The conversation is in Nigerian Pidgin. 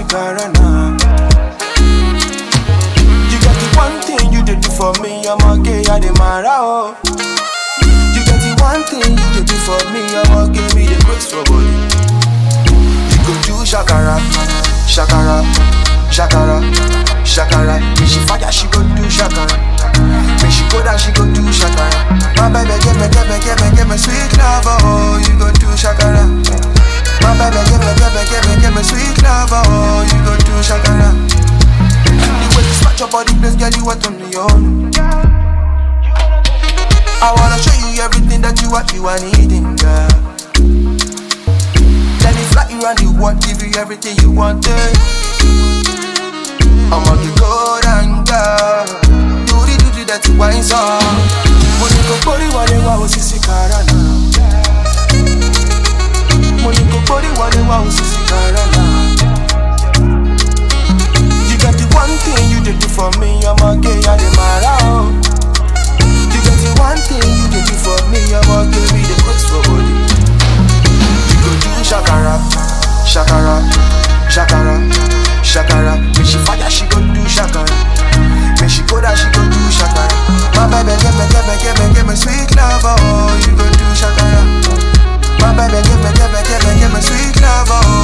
shakara now. You got the one thing you did do for me, I'm a gay, I the mara oh. You got the one thing you did do for me, I'm a gay, me the grace for body. You go do shakara, shakara, shakara, shakara. When she fire, she go do shakara. When she go down, she go do shakara. My baby, give me, give me, give me, give me sweet love, oh, you go do shakara. My baby, give me, give me, give me, give me sweet love, oh, you go do shakara. The way you smash your body, place, girl, you want on the own. I wanna show you everything that you want, you are needing, girl. Let me fly you around the world, give you everything you wanted. I'ma get good and girl. Do the do the dirty wine song. Money go body wale wa osisi karana. Money go body wale wa osisi karana. You got the one thing you did do for me, I'm a gay, I the mara oh. You got the one thing you did do for me, I'm a gay, me the grace for body. You go do shakara, shakara, shakara, shakara. When she fire, she go do shakara. When she go down, she go do shakara. My baby, give me, give me, give me, give me sweet love, oh, you go do shakara. My baby, give me, give me, give me, give me sweet love, oh,